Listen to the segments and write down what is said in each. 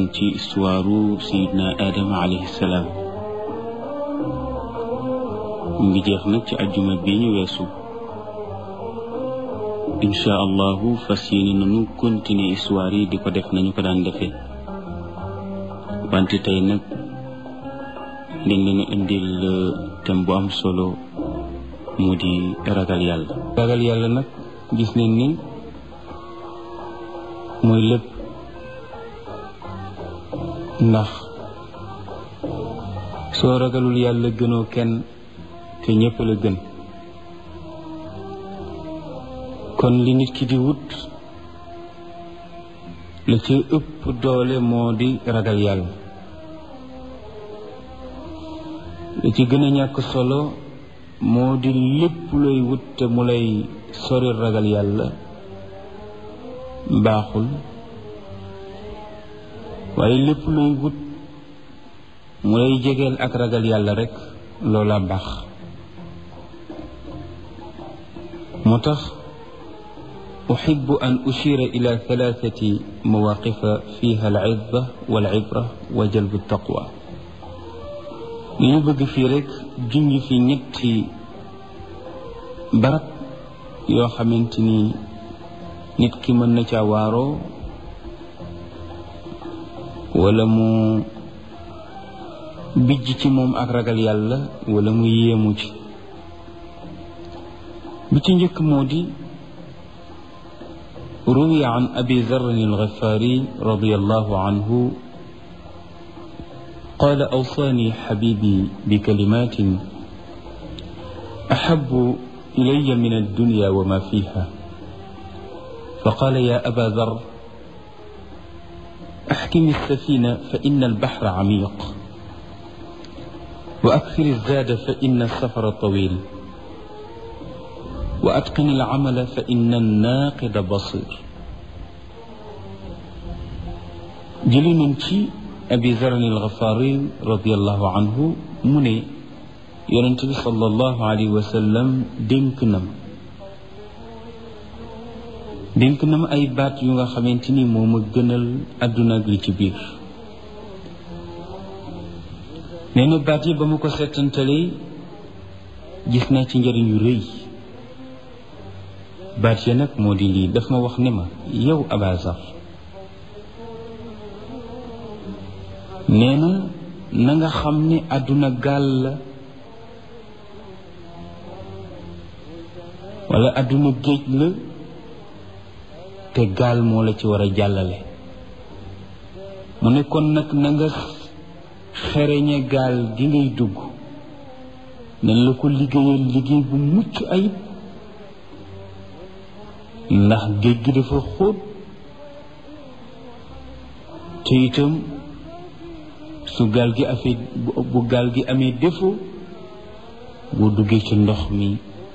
waxtaan ci istuwaaru sayidna aadama alayhi salaam mu ngi jeex nag ci ajjuma bi ñu weesu incha allahu fas yéene nañu continuer histoire yi di ko def nañu ko daan defee wante tey nag dañ leen a indil thème bu am solo mu di ragal yàlla ragal yàlla nag gis nañ ni mooy lépp ndax soo ragalul yàlla gënoo kenn te ñëpp la gën kon li nit ki di wut la ci ëpp doole moo di ragal yàlla la ci gën a ñàkk solo moo di lépp looy wut te mu lay sori ragal yàlla baaxul waaye lépp looy wut mu lay jegeel ak ragal yàlla rekk loola baax moo tax uxibu an ushira ila thalathati mawaqifa fiha alcidda walcibra wa jalbu taqwa li ñu bëgg fii rekk junj fi ñetti barab yoo xamante ni nit ki mën na caa waaroo wala mu bijj ci moom ak ragal yàlla wala mu yéemu ci bi ci njëkk moo di روي عن أبي ذر الغفاري رضي الله عنه قال أوصاني حبيبي بكلمات أحب إلي من الدنيا وما فيها فقال يا أبا ذر أحكم السفينة فإن البحر عميق وأكثر الزاد فإن السفر طويل وأتقن العمل فإن الناقد بصير jëli nañ ci abi zaran alxafaari radiallahu anhu mu ne yonent bi sallallahu alayhi wa sallam dénk na ma dénk na ma ay baat yu nga xamante ni moo ma gënal àdduna ak li ci biir nee na baat yi ba ma ko settantalee gis naa ci njëriñ yu rëy baat ya nag moo di lii daf ma wax ne ma yow abazar nee na na nga xam ne àdduna gaal la wala àdduna géej la te gaal moo la ci war a jàllale mu ne kon nag na nga xereñe gaal gi ngay dugg nañ la ko liggéeyal liggéey bu mucc ayib ndax géej gi dafa xóot te itam su gaal gi afee bu gaal gi amee défaut boo duggee ci ndox mi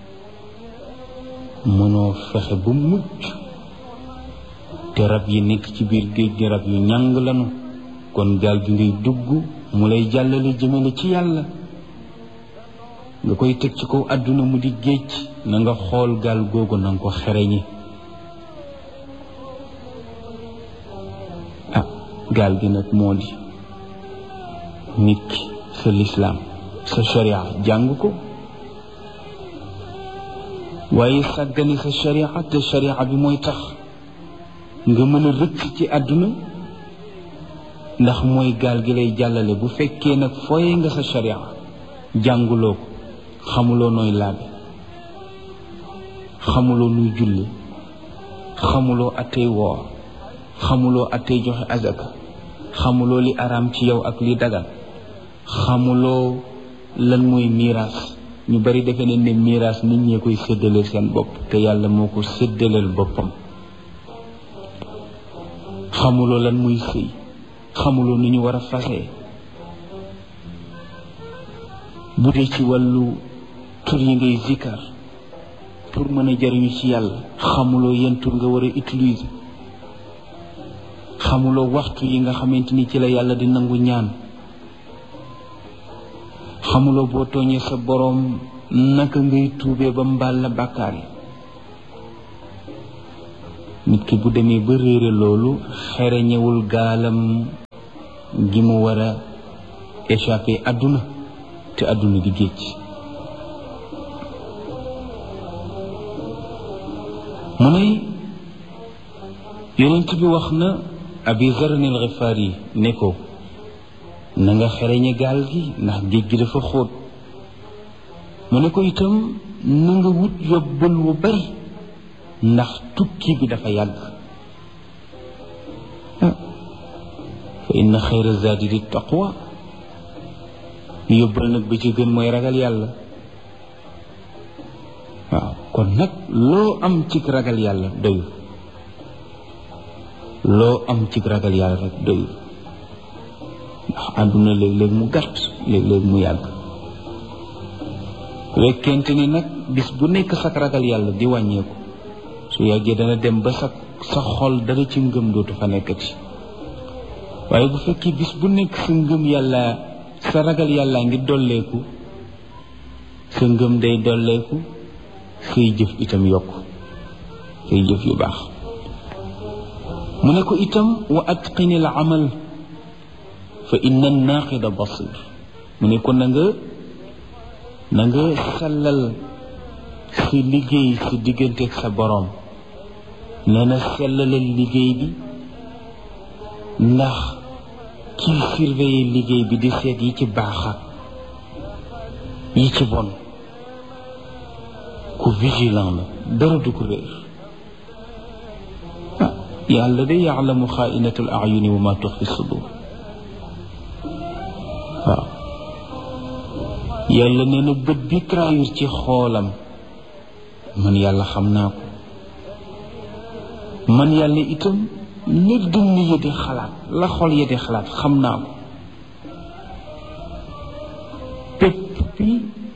mënoo fexe ba mucc te rab yi nekk ci biir géej gi rab yu ñàng lanu kon gaal gi ngay dugg mu lay jàllale jëmale ci yàlla nga koy teg ci kaw àdduna mu di géej na nga xool gaal googu na nga ko xereñi ah gaal gi nag moo di nit ki sa lislaam sa sharia jàng ko waaye sàggane sa sharia te sharia bi mooy tax nga mën a rëcc ci àdduna ndax mooy gaal gi lay jàllale bu fekkee nag fooye nga sa sharia jànguloo ko xamuloo nooy laabe xamuloo nuy julli xamuloo attey woor xamuloo attey joxe azaka xamuloo li araam ci yow ak li dagan xamuloo lan mooy miiraas ñu bari defe ne ne miiraas nit ñee koy séddaleel seen bopp te yàlla moo ko séddaleel boppam xamuloo lan muy sëy xamuloo ni ñu war a fase bu dee ci wàllu tur yi ngay zikkar pour mën a jariñu ci yàlla xamuloo yan tur nga war a utiliser xamuloo waxtu yi nga xamante ni ci la yàlla di nangu ñaan xamuloo boo tooñee sa boroom naka ngay tuubee ba mbaal la bàkkaar yi nit ki bu demee ba réere loolu xereñewul gaalam gi mu war a échappé àdduna te àdduna di géej mu ne yonent bi wax na abi zarin al xifaar yi ne ko na nga xereñe gaal gi ndax géej gi dafa xóot mu ne ko itam na nga wut yóbbal wu bari ndax tukki bi dafa yàgg fa inna xayra zaadi di taqwa yóbbal nag bi ci gën mooy ragal yàlla waaw kon nag loo am ci ragal yàlla doyul loo am ci ragal yàlla rek doyul ndax àdduna léeg-léeg mu gàtt léeg-léeg mu yàgg wekkente ni nag bis bu nekk sak ragal yàlla di wàññeeku su yàggee dana dem ba sa sa xol dara ci ngëm dootu fa nekkati waaye bu fekkee bis bu nekk sa ngëm yàlla sa ragal yàlla ngi dolleeku sa ngëm day dolleeku say jëf itam yokk say jëf yu baax mu ne ko itam wa atqini al amal fa inna naaqida basir mu ne ko na nga na nga sellal si liggéey si digganteeg sa boroom nee na sellalal liggéey bi ndax kii surveiller liggéey bi di seet yi ci baax ak yi ci bon ku vigilant la dara du ko réer ah yàlla de yaalamu xaainatul ayuni wa ma tuxfi sudur waaw yàlla nee na bët bi trahir ci xoolam man yàlla xam naa ko man yàlla itam la dënn ya di xalaat la xol ya di xalaat xam naa ko pépp bi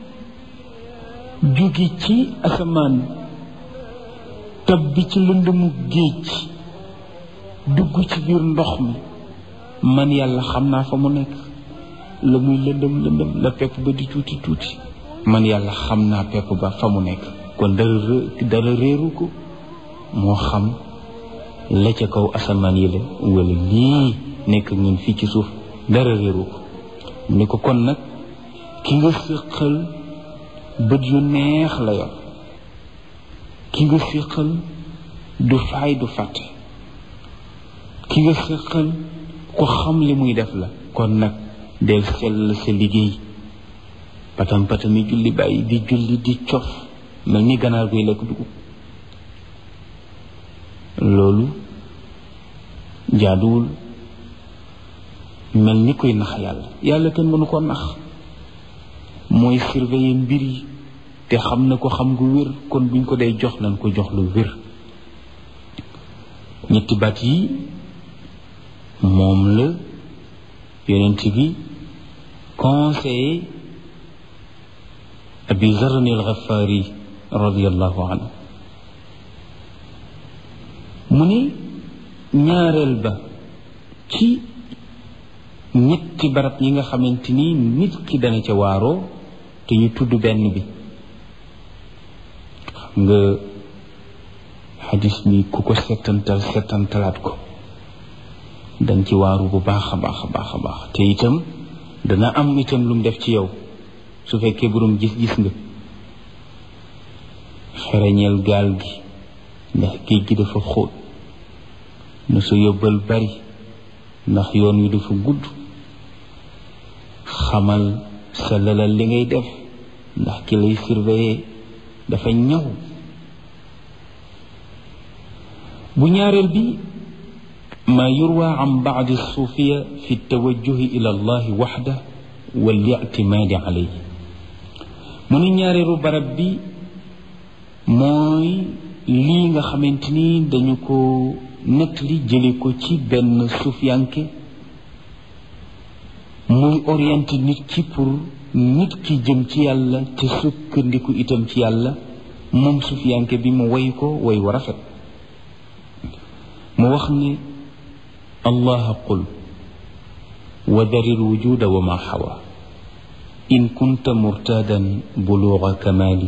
jóge ci asamaan tab bi ci lëndëmu géej dugg ci biir ndox mi man yàlla xam naa fa mu nekk la muy lëndëm lëndëm la pepp ba di tuuti tuuti man yàlla xam naa pepp ba fa mu nekk kon dara dara réeru ko moo xam la ca kaw asamaan yi la wala lii nekk ñun fii ci suuf dara réeru ko ni ko kon nag ki nga séqal bët yu neex la yor ki nga séqal du faay du fàtte ki nga séqal ko xam li muy def la kon nag del sell sa liggéey patam patami julli bàyyi di julli di cof mel ni ganaar guy lekk dugub loolu jaaduwul mel ni koy nax yàlla yàlla kenn mënu ko nax mooy surveiller mbir yi te xam na ko xam gu wér kon buñ ko day jox nañ ko jox lu wér ñetti baat yi moom la yonent bi conseillé abi zarni al-Ghafari radiallahu anhu mu ni ñaareel ba ci ñetti barab yi nga xamante ni nit ki dana ca waaroo te ñu tudd benn bi xam nga xadis bi ku ko settantal settantalaat ko danga ci waaru bu baax a baax a baax a baax te itam dana am itam lu mu def ci yow su fekkee borom gis-gis nga xereñeel gaal gi ndax géej gi dafa xóot na sa yóbbal bari ndax yoon wi dafa gudd xamal sa lalal li ngay def ndax ki lay surveiller dafa ñaw bu ñaareel bi ma yurwa an baadi suufiya fi tawajjuhi ila allahi waxda wal ictimaadi alayhi mu ni ñaareelu barab bi mooy lii nga xamante ni dañu ko nettali jële ko ci benn suufiyanke muy orienté nit ki pour nit ki jëm ci yàlla te sukkandiku itam ci yàlla moom suufiyanke bi mu way ko way wa rafet mu wax ne allah qul wa dari lwujuda wa ma xawa in kunta murtadan buluga kamali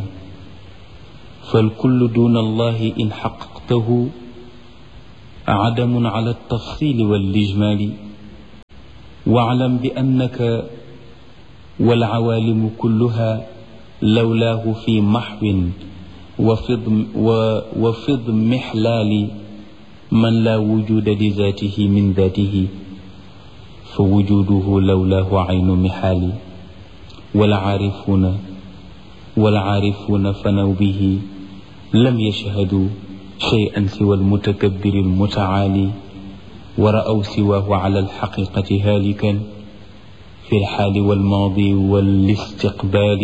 فالكل دون الله إن حققته عدم على التفصيل والإجمال واعلم بأنك والعوالم كلها لولاه في محو وفض, وفض محلال من لا وجود لذاته من ذاته فوجوده لولاه عين محال والعارفون والعارفون فنوا به لم يشهدوا شيئا سوى المتكبر المتعالي ورأوا سواه على الحقيقة هالكا في الحال والماضي والاستقبال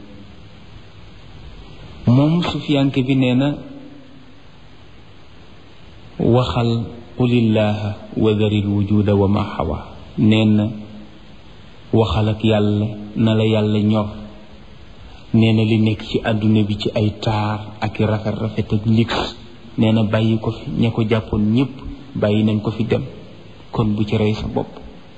moom sufiyanke bi nee na waxal qulillaaha wa daril wujuda wa ma xawa nee na waxal ak yàlla na la yàlla ñor nee na li nekk ci àdduna bi ci ay taar ak i rafet rafet ak lix nee na bàyyi ko fi ña ko jàppoon ñépp bàyyi nañ ko fi dem kon bu ci rey sa bopp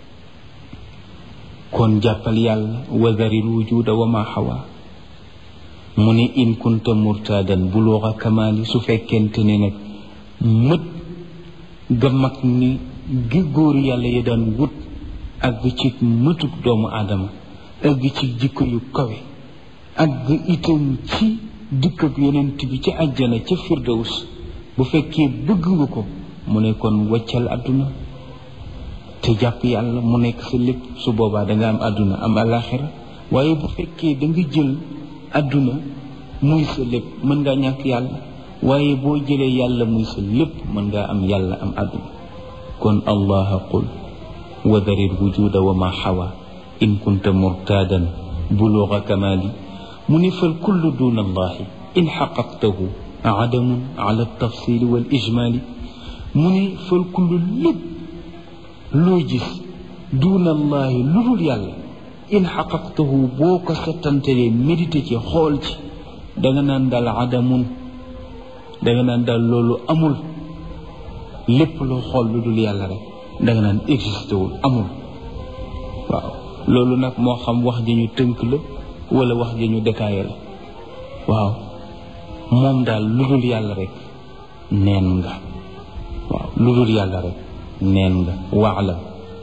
kon jàppal yàlla wa daril wujuda wa ma xawa mu ne in kunta murtadan buluuxa kamaali su fekkente ne nag mët ga mag ni gi góor yàlla ya daan wut ak ci mëtuk doomu aadama ak ci jikko yu kawe ak itam ci dikk ak yonent bi ci àjjana ca firdaws bu fekkee bëgg nga ko mu ne kon waccal àdduna te jàpp yàlla mu nekk sa lépp su boobaa danga am àdduna am alaxira waaye bu fekkee da nga jël àdduna muy sa lépp mën ngaa ñàkk yàlla waaye boo jëlee yàlla muy sa lépp mën ngaa am yàlla am àdduna kon allaha qul wa daril wujuda wa ma xawa in kunta murtadan buluga kamali mu ni fal kullu duna allahi in xaqaqtahu adamun ala tafsili wal ijmali mu ni fal kullu lépp loo gis duna allahi lu dul yàlla in xaqaqtahu boo ko settantelee médité ci xool ci danga naan daal adamun danga naan daal loolu amul lépp loo xool lu dul yàlla rek danga naan existé wul amul waaw loolu nag moo xam wax ji ñu tënk la wala wax ji ñu détaillé la waaw moom daal lu dul yàlla rek neen nga waaw lu dul yàlla rek neen nga waalam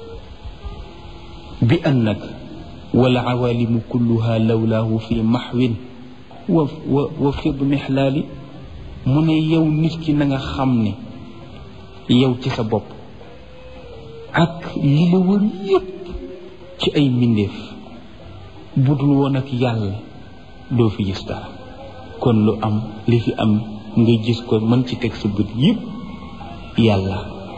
bi annaka wala awalimu kulluha lawlaahu fi maxwin wa wa wa fid mixlaali mu ne yow nit ki na nga xam ne yow ci sa bopp ak li la wër yépp ci ay mbindeef budul woon ak yàlla doo fi gis dara kon lu am li fi am nga gis ko mën ci teg sa bët yépp yàlla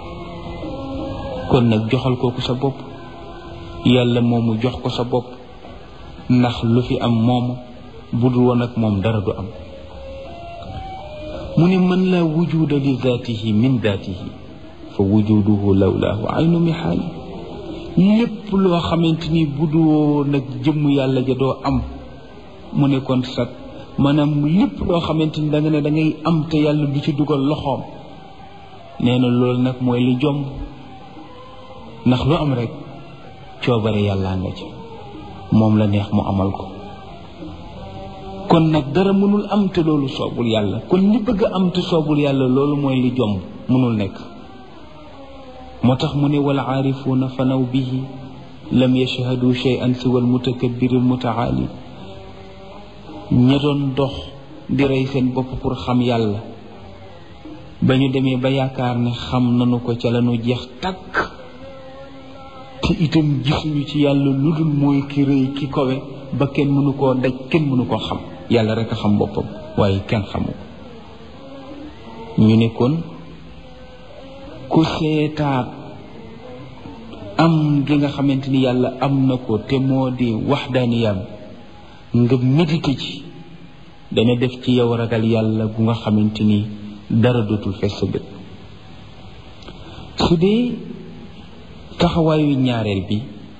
kon nag joxal kooku sa bopp yàlla moomu jox ko sa bopp ndax lu fi am moomu budul woon ak moom dara du am mu ne mën laa wujuda li zaatihi min zaatihi fa wujuduhu lawlaahu aynu mihaali lépp loo xamante ni budoo nag jëmm yàlla ja doo am mu ne kon sag maanaam lépp loo xamante ni da nga ne da ngay am te yàlla du ci dugal loxoom nee na loolu nag mooy li jomb ndax lu am rek coobare yàllaa nga ci moom la neex mu amal ko kon nag dara mënul am te loolu soobul yàlla kon li bëgg a am te soobul yàlla loolu mooy li jomb mënul nekk moo tax mu ne wal aarifuuna fanaw bihi lam yashhadu shay'an siwa al mutakabbir al mutaali ña doon dox di rey seen bopp pour xam yàlla ba ñu demee ba yaakaar ne xam nanu ko ca lañu jeex takk te itam gisuñu ci yàlla lu dul mooy ki rëy ki kowe ba kenn mënu koo daj kenn mënu koo xam yàlla rek a xam boppam waaye kenn xamu ko ñu ne kon ku seetaat am gi nga xamante ni yàlla am na ko te moo di waxdaaniyam nga médité ci dana def ci yow ragal yàlla gu nga xamante ni dara dootul fees sa bët su dee taxawaayu ñaareel bi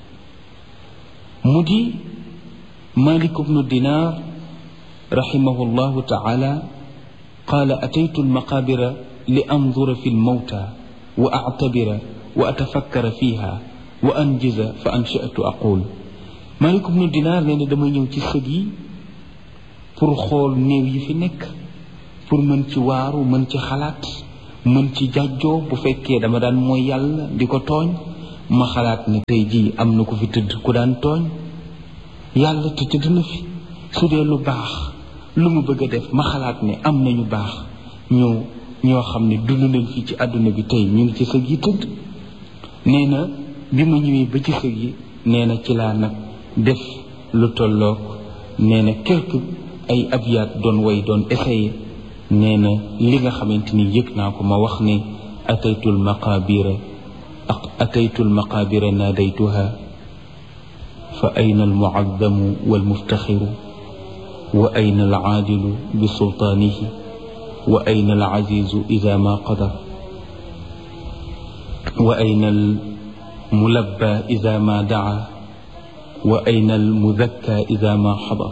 mu di malik bnu dinar raximahu llahu taala qaala ataytu almaqabira li andura fi lmawta wa actabira wa atafakkara fiha wa anjiza fa anshatu aqul malik bnu dinar nee na dama ñëw ci sëg yi pour xool néew yi fi nekk pour mën ci waaru mën ci xalaat mën ci jàjjoo bu fekkee dama daan mooy yàlla di ko tooñ ma xalaat ne tey jii am na ku fi tëdd ku daan tooñ yàlla te tëdd na fi su dee lu baax lu mu bëgg a def ma xalaat ne am nañu baax ñu ñoo xam ne dund nañ fii ci àdduna bi tey ñu ngi ci sëg yi tëdd nee na bi ma ñëwee ba ci sëg yi nee na ci laa nag def lu tolloog nee na quelque ay abyaat doon way doon essayé nee na li nga xamante ni yëg naa ko ma wax ne ataytul maqabira ataytul maqabira naadaytuha fa ayna almuazzamu walmuftaxiru wa ayna alaadilu bi sultaanihi wa ayna alazizu ida ma qadar wa ayna almulabba ida ma daa wa ayna almudakka ida ma xadar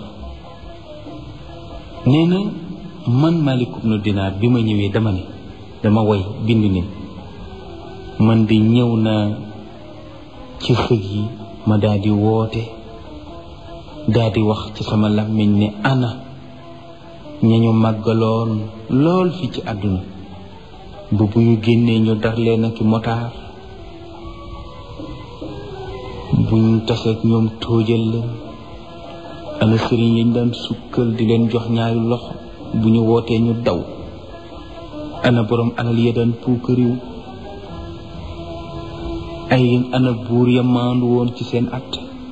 nee na man Malik ibnu Dinaar bi ma ñëwee dama ne dama woy bind ne man di ñëw naa ci sëg yi ma daal di woote daal di wax ci sama làmmiñ ne ana ñañu màggaloon lool fi ci àdduna ba bu ñu génnee ñu dar leen ak motaar buñ taseeg ñoom tóojal leen ana sëriñ yañ daan sukkal di leen jox ñaari loxo bu ñu wootee ñu daw ana borom alal ya daan puukariw ay ana buur ya maandu woon ci seen at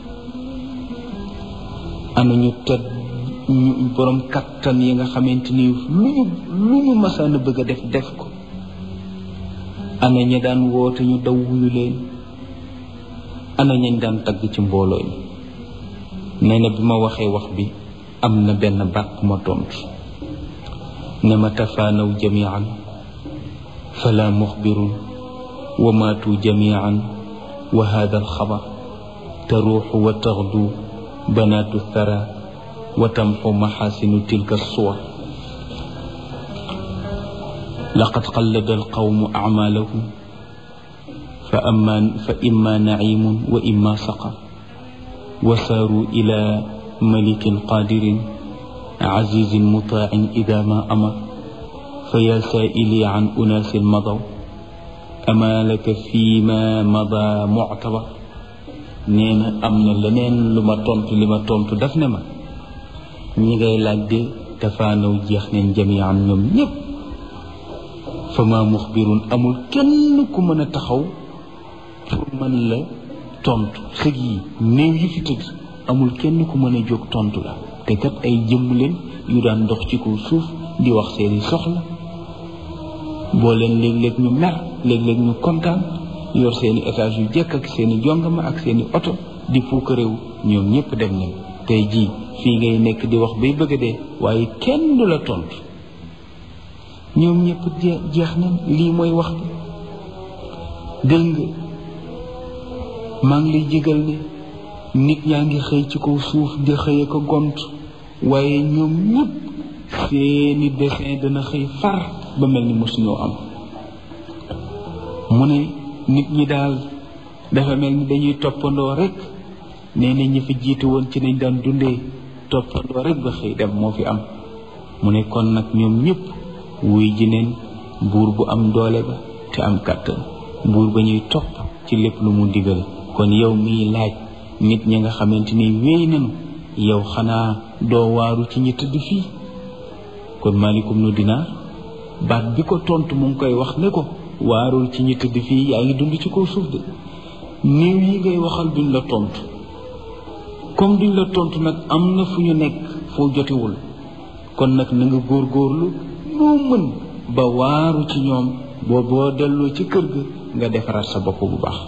ana ñu tedd ñu borom kattan yi nga xamante ni lu ñu lu ñu masaan a bëgg a def def ko ana ña daan woote ñu daw wuyu leen ana ñañ daan tagg ci mbooloo mi nee na bi ma waxee wax bi am na benn baat bu ma tontu ne ma tafaanaw jamian fala muxbirun wa maatu jamian wa hada alxabar taruuxu wa taxdu banaatu thara wa tamxu maxaasinu tilka suwar laqad qallada alqawmu acmaalahum fa amma fa imma nacimun wa imma saqar wa saaru ila malikin qaadirin azizin mutaacin ida ma amar fa yaa saaili an unaasin madaw amaa laka fii ma mada muctabar nee na am na leneen lu ma tontu li ma tontu daf ne ma ñi ngay laaj de dafaanaw jeex neen jamian ñoom ñépp fa ma muxbirun amul kenn ku mën a taxaw pour mën la tontu sëg yi néew yi fi tëdd amul kenn ku mën a jóg tontu la te kat ay jëmm leen yu daan dox ci kaw suuf di wax seeni soxla boo leen léeg-léeg ñu mer léeg-léeg ñu kontaan yor seeni étage yu jekk ak seeni jongama ak seeni oto di puuka réew ñoom ñëpp dem nañ tey jii fii ngay nekk di wax bay bëgg a dee waaye kenn du la tontu ñoom ñëpp jeex nañ lii mooy wax bi dégg nga maa ngi lay jégal ne nit ñaa ngi xëy ci kaw suuf di xëy ko gont waaye ñoom ñëpp seeni dessin dana xëy far ba mel ni mosuñoo am mu ne nit ñi daal dafa mel ni dañuy toppandoo rek nee na ñi fi jiitu woon ci nañ daan dundee toppandoo rek ba xëy dem moo fi am mu ne kon nag ñoom ñëpp wuy ji neen buur bu am doole ba te am kàttan buur ba ñuy topp ci lépp lu mu digal kon yow miy laaj nit ñi nga xamante ni wéy nañu yow xanaa doo waaru ci ñi tëdd fii kon malikum nu dinaar baat bi ko tontu mu ngi koy wax ne ko waarul ci ñi tëdd fii yaa ngi dund ci kaw suuf de néew yi ngay waxal duñ la tontu comme duñ la tontu nag am na fu ñu nekk foo jotewul kon nag na nga góorgóorlu noo mën ba waaru ci ñoom boo boo delloo ci kër ga nga defaraat sa bopp bu baax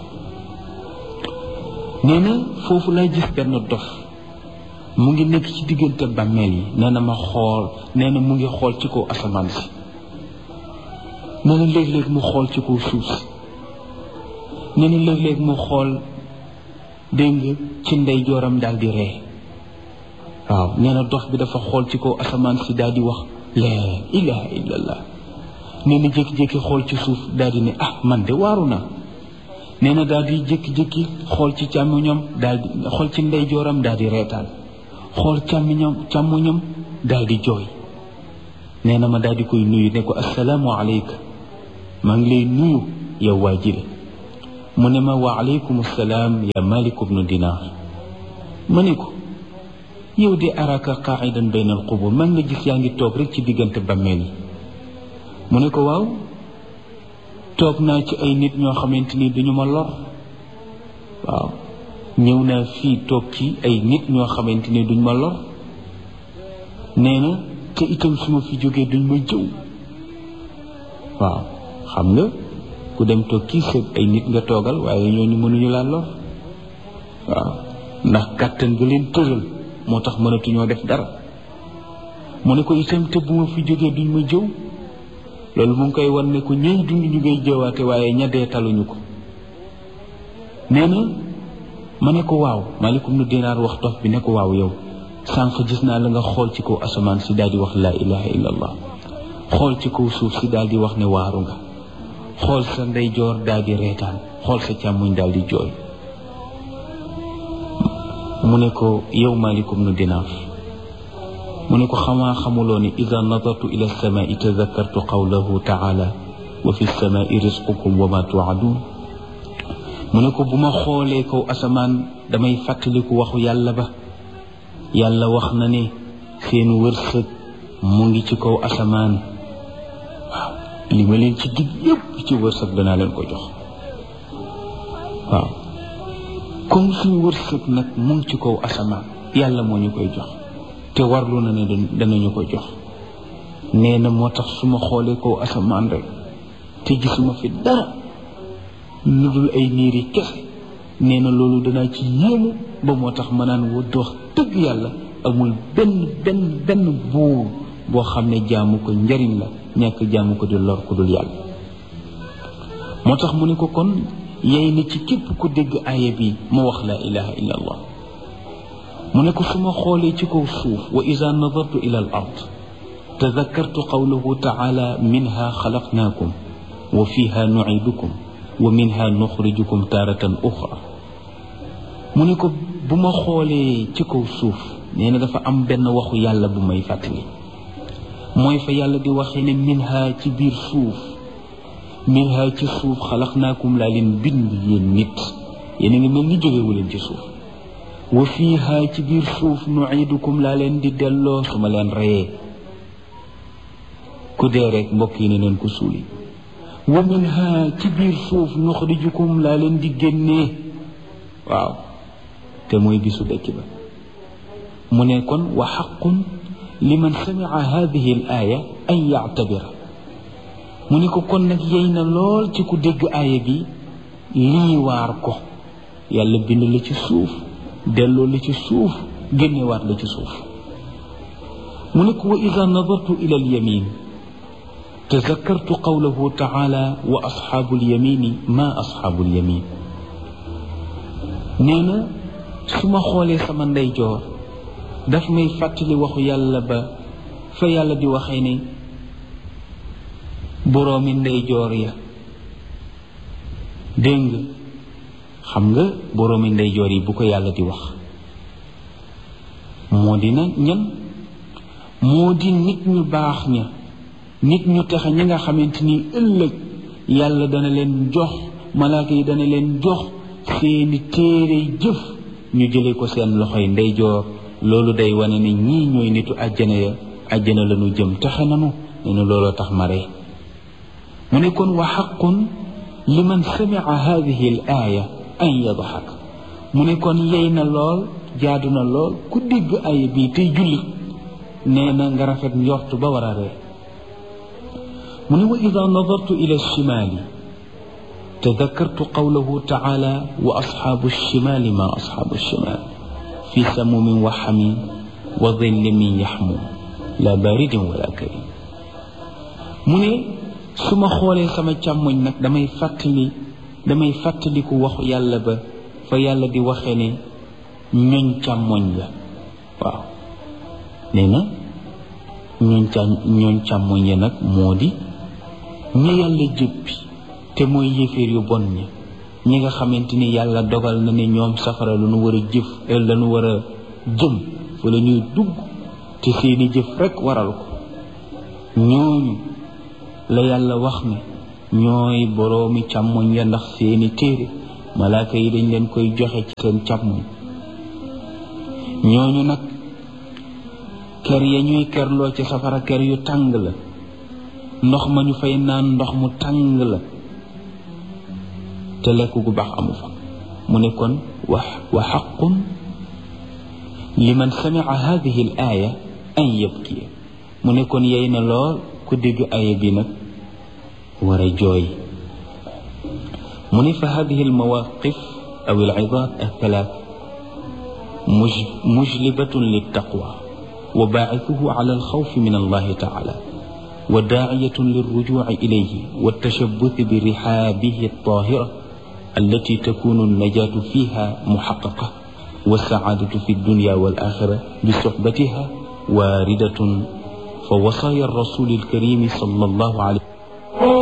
nee na foofu lay gis benn dof mu ngi nekk ci diggante bàmmeel yi nee na ma xool nee na mu ngi xool ci kaw asamaan si nee na léeg-léeg mu xool ci kaw suuf si nee na léeg-léeg mu xool dégg nga ci ndey jooram daal di ree waaw nee na dof bi dafa xool ci kaw asamaan si daal di wax laa ilaha illallah nee na jékki-jékki xool ci suuf daal di ne ah man de waaru na nee na daal di jékki-jékki xool ci càmmoñam daal di xool ci ndey jooram daal di reetaan xool càmmoñam càmmoñam daal di jooy nee na ma daal di koy nuyu ne ko assalaamu aleyka maa ngi lay nuyu yow waa jile mu ne ma wa aleykum salaam ya malik ibnu dinaar ma ne ko yow de araka qaidan bayna al qubur man nga gis yaa ngi toog rek ci diggante bammeel yi mu ne ko waaw toog naa ci ay nit ñoo xamante ni duñu ma lor waaw ñëw naa fii toog ci ay nit ñoo xamante ni duñ ma lor nee na te itam su ma fi jógee duñ ma jëw waaw xam nga ku dem toog kii sëb ay nit nga toogal waaye ñooñu mënuñu laa lor waaw ndax kàttan nga leen tëral moo tax mënatuñoo def dara mu ne ko itam te bu ma fi jógee duñ ma jëw loolu mu ngi koy wan ne ko ñëy dund ñu ngay jëwaate waaye ña dee taluñu ko nee na ma ne ko waaw malikum nu dinaar wax dof bi ne ko waaw yow sànq gis naa la nga xool ci kaw asamaan si daal di wax laa ilaha illa allah xool ci kaw suuf si daal di wax ne waaru nga xool sa ndeyjoor daal di reetaan xool sa càmmuñ daal di jooy mu ne ko yow malikum nu dinaar mu ne ko xamaa xamuloo ni ida nadartu ila alsamaai tadakartu qawlahu taala wa fi lsamaai risqukum wa ma tuadun mu ne ko bu ma xoolee kaw asamaan damay fàttaliku waxu yàlla ba yàlla wax na ne seen wërsëg mu ngi ci kaw asamaan waaw li ma leen ci dig yépp ci wërsëg danaa leen ko jox waaw comme suñu wërsëg nag mu ngi ci kaw asamaan yàlla moo ñu koy jox te warlu na ne danañu ko jox nee na moo tax su ma xoolee kaw asamaan rek te gisuma fi dara lu dul ay niir yi kese nee na loolu danaa ci yéemu ba moo tax ma naan wa dox dëgg yàlla amul benn benn benn buur boo xam ne jaamu ko njariñ la ñàkk jaamu ko di lor ku dul yàlla moo tax mu ne ko kon yey na ci képp ku dégg aaya bi ma wax laa ilaha illa allah mu ne ko su ma xoolee ci kaw suuf wa ida nadartu ila al ard tadakartu qawlahu taala minha xalaqnaakum wa fiha nucidukum wa minha nuxrijukum taaratan uxra mu ne ko bu ma xoolee ci kaw suuf nee na dafa am benn waxu yàlla bu may fàttali mooy fa yàlla di waxee ne minha ci biir suuf minha ci suuf xalaqnaakum laa leen bind yéen nit yéen a ngi mel ni jógewu leen ci suuf wa fiiha ci biir suuf nuidukum laa leen di delloo su ma leen reyee ku dee rek mbokk yi ne leen ko suuli wa minha ci biir suuf nuxrijukum laa leen di génnee waaw te mooy bisu dëkk ba mu ne kon wa xaqun liman samica hadihi al aaya an yactabira mu ne ko kon nag yey na lool ci ku dégg aaya bi lii waar ko yàlla bind la ci suuf delloo la ci suuf génnewaat la ci suuf mu ne ko wa ida nadartu ila alyamin tazakkartu qawlahu taala wa asxaabu alyamini ma asxaabu alyamin nee na su ma xoolee sama ndeyjoor daf may fàttali waxu yàlla ba fa yàlla di waxee ne boroomi ndeyjoor ya dégg nga xam nga boroomi ndeyjoor yi bu ko yàlla di wax moo di na ñan moo di nit ñu baax ña nit ñu texe ñi nga xamante ni ëllëg yàlla dana leen jox malaaka yi dana leen jox seeni téere jëf ñu jële ko seen loxoy ndeyjoor loolu day wane ne ñii ñooy nitu àjjana ya àjjana la ñu jëm texe nanu ne nu looloo tax ma ree mu ne kon wa xaqun liman samica hadihi al aaya an yadxak mu ne kon yey na lool jaadu na lool ku dégg aaya bii tey jullit nee na nga rafet njort ba war a ree mu ne wa ida nadartu ila alchimaali tadakartu qawlahu taala wa asxaabu alchimaali ma asxaabu alchimaal fi samumin wa xamim wa dilli min yaxmum la baridin wala karim mu ne su ma xoolee sama càmmoñ nag damay fàttali damay fàttaliku waxu yàlla ba fa yàlla di waxee ne ñoñ càmmoñ la waaw nee na ñooñ cà ñooñ càmmoñ ya nag moo di ña yàlla jëppi te mooy yéeféer yu bon ña ñi nga xamante ni yàlla dogal na ne ñoom safara lu nu war a jëf la nu war a jëm fa la ñuy dugg te seeni jëf rekk waral ko ñooñu la yàlla wax ne ñooy boroomi càmmoñ ya ndax seeni téere malaaka yi dañ leen koy joxe ci seen càmmoñ ñooñu nag ker ya ñuy kerloo ci safara ker yu tàng la ndox ma ñu fay naan ndox mu tàng la te lekk gu baax amu fa mu ne kon wa wa xaqun liman samica hadihi al aaya an yabkiya mu ne kon yey na lool ku dégg aaya bi nag war a jooy mu ne fa hadihi al mawaqif aw al idaat al thalath mujlibatun liltaqwa wa baacifuhu ala alxawfi min allahi taala wa daaciyatun lilrujuci ilayhi waltashabuthi birixaabihi altahira التي تكون النجاة فيها محققة والسعادة في الدنيا والآخرة بصحبتها واردة فوصايا الرسول الكريم صلى الله عليه